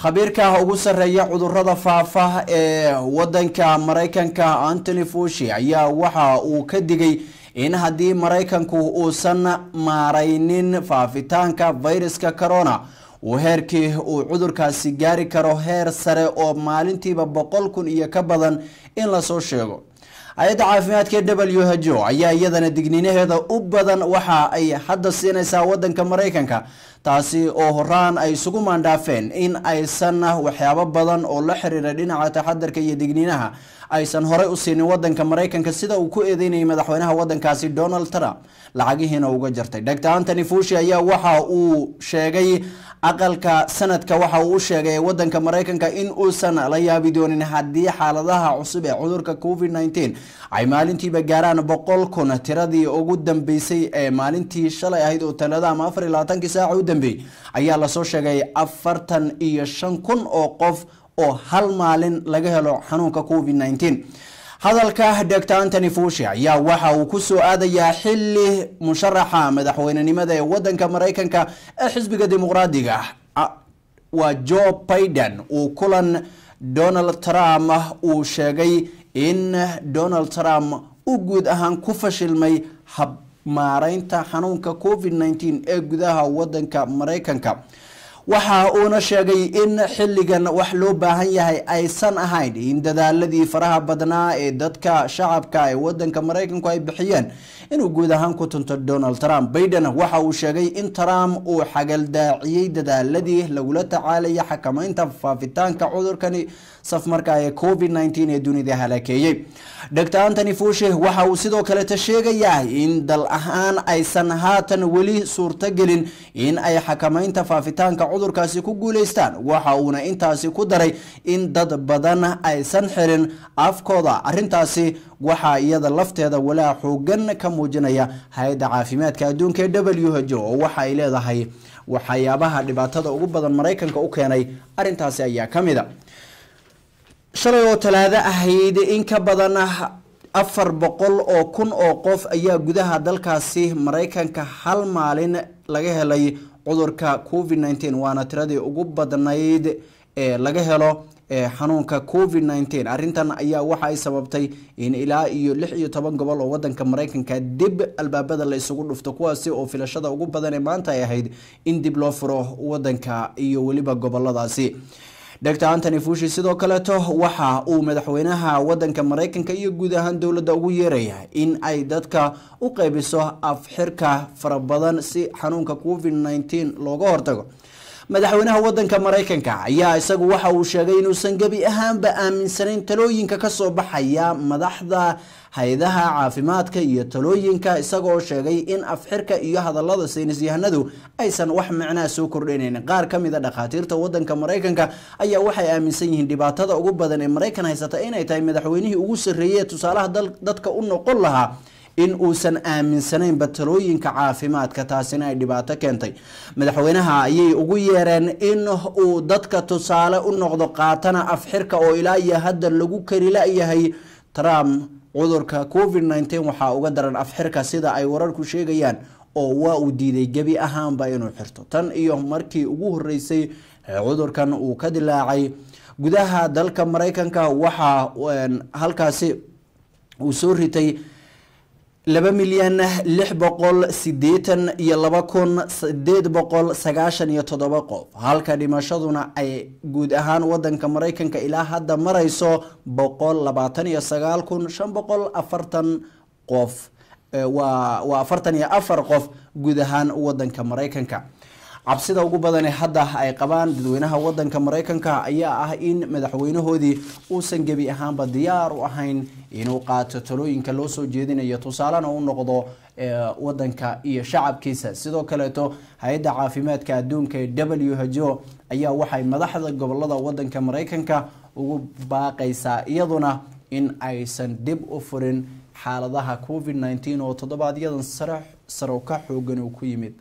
khabiirka ugu sarreeya cudurada faafa ee wadanka maraykanka antony fushi ayaa waxa uu ka digay in haddii maraykanku uusan maaraynin faafitaanka fayraska corona uu heerkii uu cudurkaasi gaari karo heer sare oo maalintiiba boqol kun iyo ka badan in lasoo sheego hay-adda caafimaadka e w h o ayaa iyadana digniinaheeda u badan waxa ay hadda siinaysaa wadanka maraykanka taasi oo horaan ay isugu maandhaafeen in aysan waxyaabo badan oo la xiriira dhinaca taxadarka iyo digniinaha aysan horey u siinin wadanka maraykanka sida uu ku eedeynayay madaxweynaha wadankaasi donald trump lacagihiina uga jartay dr antony fushi ayaa waxa uu sheegay aqalka sanadka waxa uu u sheegay wadanka maraykanka in uusan la yaabi doonin haddii xaaladaha cusub ee cudurka covid nteen ay maalintiiba gaaraan boqol kun tiradii ugu dambeysay ee maalintii shalay ahayd oo talada ama afar iyo labaatankii saaca u dambeeyey ayaa lasoo sheegay afartan iyo shan kun oo qof oo hal maalin laga helo xanuunka covid nteen hadalka dr antony fushi ayaa waxa uu kusoo aadayaa xili musharaxa madaxweynenimada ee wadanka maraykanka ee xisbiga dimuqraadiga waa joe biden uu kulan donald trump uu sheegay in donald trump uu guud ahaan ku fashilmay hab maareynta xanuunka covid nteen ee gudaha wadanka maraykanka waxa uuna sheegay in xilligan wax loo baahan yahay aysan ahayn in dadaaladii faraha badnaa ee dadka shacabka ee wadanka maraykanku ay bixiyeen inuu guud ahaan ku tunto donald trump baiden waxa uu sheegay in trump uu xagaldaaciyey dadaaladii lagula tacaalaya xakameynta faafitaanka cudurkani safmarka ee covid nteen ee dunida halaakeeyey dr antony fushi waxa uu sidoo kaleta sheegayaa in dal ahaan aysan haatan weli suurtogelin in ay xakameynta faafitaanka cudurkaasi ku guuleystaan waxa uuna intaasi ku daray in dad badan aysan xirin afkooda arintaasi waxaa iyada lafteeda walaa xoogan ka muujinaya hay-adda caafimaadka adduunka ee w h o oo waxa ay leedahay waxyaabaha dhibaatada ugu badan maraykanka u keenay arintaasi ayaa kamid a shalay oo talaado ahayd in ka badan afar boqol oo kun oo qof ayaa gudaha dalkaasi maraykanka hal maalin laga helay cudurka covid nteen waana tiradii ugu badnayd ee laga helo xanuunka covid nteen arintan ayaa waxa ay sababtay in ilaa iyo lix iyo toban gobol oo wadanka maraykanka dib albaabada la isugu dhufto kuwaasi oo filashada ugu badan ee maanta ay ahayd in dib loo furo wadanka iyo weliba goboladaasi dr antony fushi sidoo kaleeto waxa uu madaxweynaha wadanka maraykanka iyo guud ahaan dowladda ugu yeeraya in ay dadka u qeybiso afxirka fara badan si xanuunka covid nteen looga hortago madaxweynaha wadanka maraykanka ayaa isagu waxa uu sheegay inuusan gebi ahaanba aaminsanayn talooyinka kasoo baxaya madaxda hay-adaha caafimaadka iyo talooyinka isagoo sheegay in afxirka iyo hadalada saynis yahanadu aysan wax macnaa soo kordhinayn qaar kamid a dhakhaatiirta wadanka maraykanka ayaa waxay aaminsan yihiin dhibaatada ugu badan ee maraykan haysata inay tahay madaxweynihii ugu sarreeyey tusaalaha dadka u noqon lahaa in uusan aaminsanaynba talooyinka caafimaadka taasina ay dhibaato keentay madaxweynaha ayay ugu yeereen in uu dadka tusaale u noqdo qaatana afxirka oo ilaa iyo hadda lagu kari la-yahay trump cudurka covid nteen waxaa uga daran afxirka sida ay wararku sheegayaan oo waa uu diiday gebi ahaanba inuu xirto tan iyo markii ugu horeysay cudurkan uu ka dilaacay gudaha dalka maraykanka waxaa halkaasi uu soo ritay laba milyan lix boqol sideetan iyo laba kun sideed boqol sagaashan iyo toddoba qof halka dhimashaduna ay guud ahaan wadanka maraykanka ilaa hadda marayso boqol labaatan iyo sagaal kun shan boqol afartan qof waa waa afartan iyo afar qof guud ahaan wadanka maraykanka cabsida ugu badane hadda ay qabaan dadweynaha wadanka maraykanka ayaa ah in madaxweynahoodii uusan gebi ahaanba diyaar u ahayn inuu qaato talooyinka loo soo jeedinayo tusaalena u noqdo wadanka iyo shacabkiisa sidoo kaleeto hay-adda caafimaadka adduunka ee w h o ayaa waxay madaxda gobolada wadanka maraykanka ugu baaqaysaa iyaduna in aysan dib u furin xaaladaha covid nteen oo toddobaadyadan saro ka xoogan uu ku yimid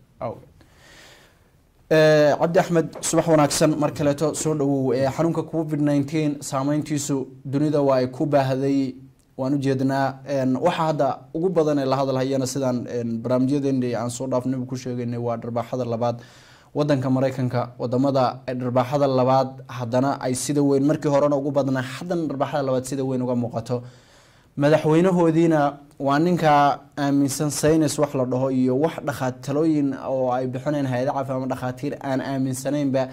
cabdi axmed subax wanaagsan mar kaleeto soo dhawow xanuunka covid nteen saameyntiisu dunida waa ay ku baahday waan ujeednaa waxaa hadda ugu badan ee la hadalhayana sidaan barnaamijyadeena aan soo dhaafnaba ku sheegaynay waa dharbaaxada labaad wadanka maraykanka wadamada dharbaaxada labaad haddana ay sida weyn markii horena ugu badnaa haddana dharbaaxada labaad sida weyn uga muuqato madaxweynahoodiina waa ninka aaminsan saynis wax la dhaho iyo wax dhakaatalooyin oo ay bixineen hay-ada caafi ama dhakhaatiir aan aaminsanaynba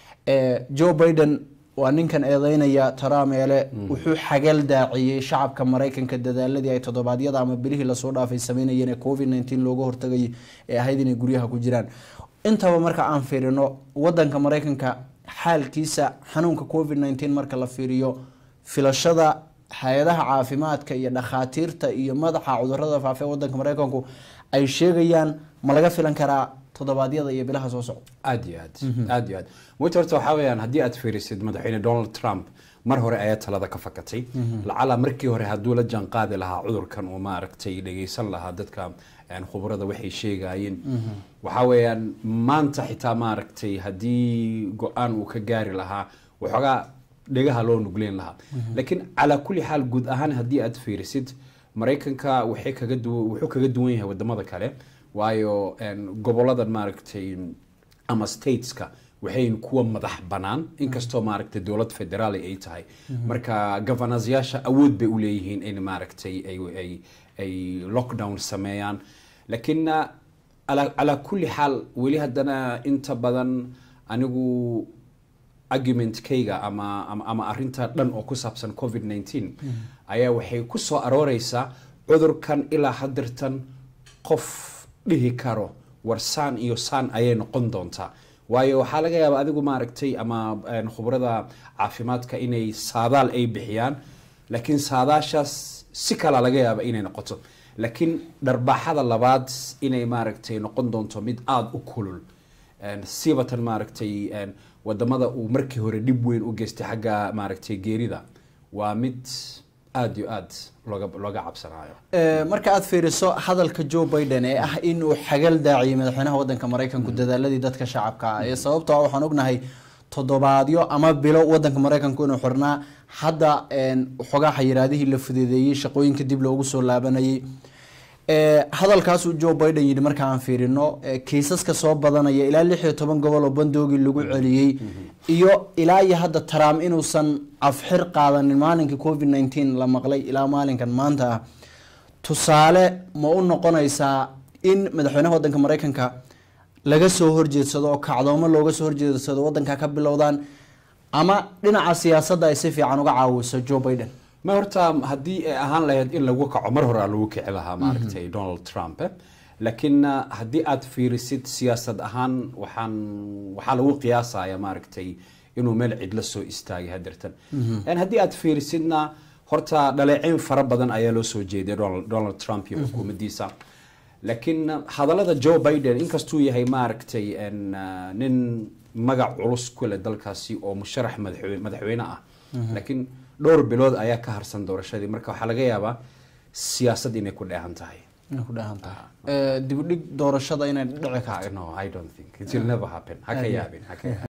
joe biden waa ninkan eedeynaya tarameele wuxuu xagal daaciyey shacabka maraykanka dadaaladii ay toddobaadyada ama bilihii lasoo dhaafay sameynayeen ee covid nneteen looga hortagayay ee ahayd inay guryaha ku jiraan intaba marka aan fiirino wadanka maraykanka xaalkiisa xanuunka covid nneteen marka la fiiriyo filashada hay-adaha caafimaadka iyo dhakhaatiirta iyo madaxa cudurada faafa ee wadanka maraykanku ay sheegayaan ma laga filan karaa toddobaadyada iyo bilaha soo socda aad iyo aad aad iyo aad wita horta waxaa weeyaan haddii aad fiirisid madaxweyne donald trump mar hore ayaa talada ka fakatay lacala markii hore hadduu la jaan qaadi lahaa cudurkan uu maaragtay dhegeysan lahaa dadka khubrada waxay sheegayeen waxaa weeyaan maanta xitaa maaragtay haddii go-aan uu ka gaari lahaa waxoogaa dhegaha loo nugleyn lahaa laakiin calaa kulli xaal guud ahaan haddii aad fiirisid maraykanka waxay kaga du wuxuu kaga duwan yahay wadamada kale waayo goboladan maaragtay ama stateska waxay kuwa madax banaan inkastoo maaragtay dowlad federaal ay tahay marka governorsyaasha awood bay u leeyihiin in maaragtay ay ay lockdown sameeyaan laakiin calaa kulli xaal weli haddana inta badan anigu argumentkayga ama ama arinta dhan oo ku saabsan covid nneteen ayaa waxay ku soo arooreysaa cudurkan ilaa hadirtan qof dhihi karo war saan iyo saan ayay noqon doontaa waayo waxaa laga yaaba adigu maaragtay ama khubrada caafimaadka inay saadaal ay bixiyaan laakiin saadaashaas si kala laga yaaba inay noqoto laakiin dharbaaxada labaad inay maaragtay noqon doonto mid aada u kulul sibatan maaragtay wadamada uu markii hore dhib weyn u geystay xagga maaragtay geerida waa mid aada iyo aad looga looga cabsanayo marka aada fiiriso hadalka joe biden ee ah inuu xagal daaciyay madaxweynaha wadanka maraykanku dadaaladii dadka shacabka ah ee sababtoo ah waxaan ognahay toddobaadyo ama bilo wadanka maraykanku inuu xirnaa hadda waxoogaa xayiraadihii la fududeeyey shaqooyinka dib loogu soo laabanayay hadalkaasuu joe biden yidhi marka aan fiirino kiisaska soo badanaya ilaa lix iyo toban gobol oo bandoogii lagu celiyey iyo ilaa iyo hadda trump inuusan afxir qaadanin maalinkii covid nneteen la maqlay ilaa maalinkan maanta ah tusaale ma u noqonaysaa in madaxweynaha wadanka maraykanka laga soo horjeedsado oo kacdoomo looga soo horjeedsado wadanka ka bilowdaan ama dhinaca siyaasadda ay si fiican uga caawiso joe biden ma horta haddii ay ahaan lahayd in lagu kaco mar hore lagu kici lahaa maaragtay donald trump laakiin haddii aad fiirisid siyaasad ahaan waxaan waxaa lagu qiyaasaya maaragtay inuu meel cidla soo istaagay hadeertan haddii aad fiirisidna horta dhaleeceyn fara badan ayaa loo soo jeeday donald trump iyo xukuumaddiisa laakiin hadallada joe biden inkastuu yahay maaragtay nin magac culus ku leh dalkaasi oo musharax madaxweyne ah laakiin dhowr bilood ayaa ka harsan doorashadii marka waxaa laga yaabaa siyaasad inay ku dheehan tahay ku dheehan tahay dibudhig doorashada inay dhici karto no i don't think it will never happen ha ka yaabin ha ka yaabin